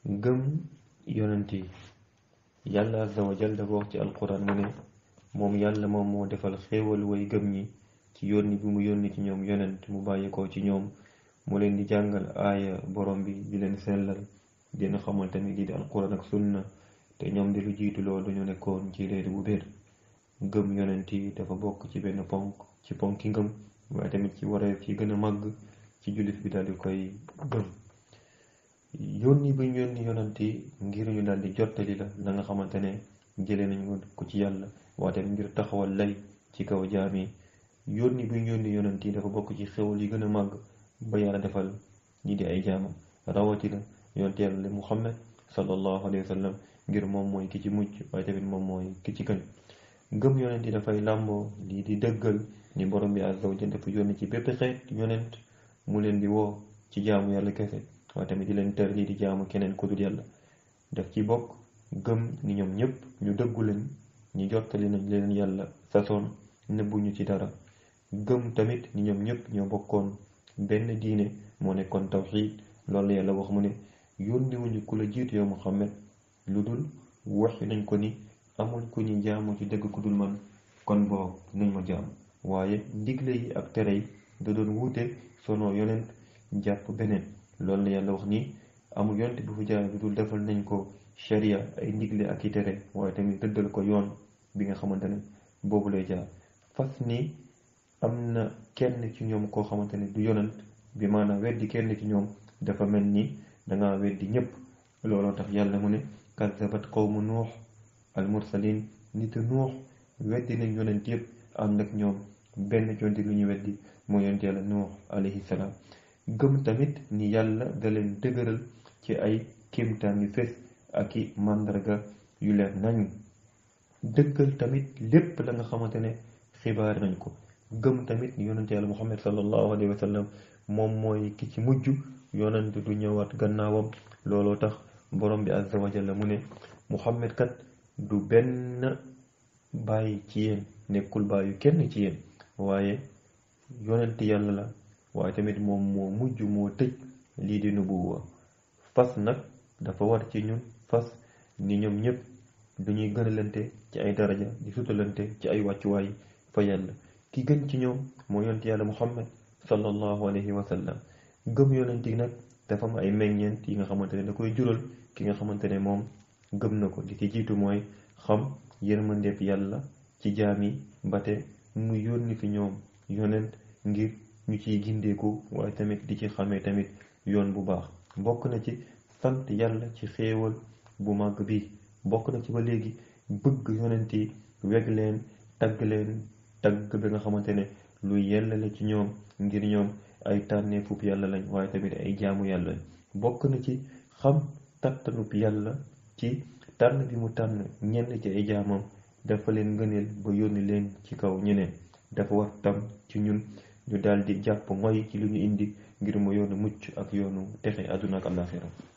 gëm yonent yi yàlla azza wa jal dafa wax ci alquran mu ne moom yàlla moom moo defal xéewal way gëm ñi ci yónni bi mu yónni ci ñoom yonent mu bàyyi ko ci ñoom mu leen di jàngal aaya borom bi di leen sellal dina xamal tamit lii di alquran ak sunna te ñoom di lu jiitu loolu dañu nekkoon ci réer bu bér gëm yonent yi dafa bokk ci benn ponk ci ponki ngëm waaye tamit ci wareef ci gën a màgg ci jullit bi daal di koy gëm yónni bi ñu yónni yonent yi ngir ñu daal di jottali la la nga xamante ne jëlee nañu ko ci yàlla waaye tamit ngir taxawal lay ci kaw jaam yi yónni bi ñu yónni yonent yi dafa bokk ci xewal yi gën a màgg ba yàlla defal ñi di ay jaamam rawatina yonent yàlla Muhammad sallallahu alayhi wa sallam ngir moom mooy ki ci mucc waaye tamit moom mooy ki ci gën gëm yonent yi dafay làmboo lii di dëggal ni borom bi azza wa jalla dafa yónni ci bépp xeet yonent mu leen di woo ci jaamu yàlla kese waaye tamit di leen tër lii di jaamu keneen ku dul yàlla daf ci bokk gëm ni ñoom ñëpp ñu dëggu leen ñu jottali nañ leen yàlla sasoon nëbbuñu ci dara gëm tamit ni ñoom ñëpp ñoo bokkoon benn diine moo nekkoon tawxiid loolu yàlla wax mu ne yónniwuñu ku la jiitu yow Muhammad lu dul waxi nañ ko ni amul ku ñu jaamu ci dëgg ku dul man kon boog nañ ma jaamu waaye ndigle yi ak tere yi da doon wuute sono yonent jàpp beneen loolu la yàlla wax ni amul yonent bu fi jaar lu dul defal nañ ko sharia ay ndigle ak i tere waaye tamit dëddal ko yoon bi nga xamante ne boobu lay jaar fas ni am na kenn ci ñoom koo xamante ne du yonent bi maanaam weddi kenn ci ñoom dafa mel ni danga weddi ñëpp looloo tax yàlla mu ne kazabat qawmu nuux al mursalin nit nuux weddi nañ yonent yëpp ànd ak ñoom benn jonti lu ñu weddi mooy yonent yàlla nuux alayhi salaam gëm tamit ni yàlla da leen dëgëral ci ay kéemtaan yu fees ak i màndarga yu leer nañ dëggal tamit lépp la nga xamante ne xibaar nañ ko gëm tamit ni yonent yàlla muhammad sallallahu alayhi wa sallam moom mooy ki ci mujj yonent du ñëwaat gannaawam looloo tax borom bi azza wa jalla mu ne muhammad kat du benn bàyyi ci yéen nekkul bàyyu kenn ci yéen waaye yonent yàlla la waaye tamit moom moo mujj moo tëj lii di nubuwa fas nag dafa war ci ñun fas ni ñoom ñëpp dañuy gënalante ci ay daraja di sutalante ci ay wàccuwaay fa yàlla ki gën ci ñoom moo yonent yàlla muhammad sallallahu alayhi wa sallam gëm yonent yi nag dafa am ay meññeent yi nga xamante ne da koy jural ki nga xamante ne moom gëm na ko di ci jiitu mooy xam yërmandeef yàlla ci jaam yi mbate mu yónni fi ñoom yonent ngir ñu ciy gindeeku waaye tamit di ci xamee tamit yoon bu baax bokk na ci sant yàlla ci xéewal bu màgg bi bokk na ci ba léegi bëgg yonent yi weg leen tagg leen tagg bi nga xamante ne lu yella la ci ñoom ngir ñoom ay tànneefub yàlla lañ waaye tamit ay jaamu yàlla lañ bokk na ci xam kattanub yàlla ci tànn bi mu tànn ñenn ci ay jaamam dafa leen ngëneel ba yónni leen ci kaw ñeneen dafa war tam ci ñun ñu daal di jàpp ngoy ci lu ñu indi ngir mu yoonu mucc ak yoonu texe àdduna ak àllaaxira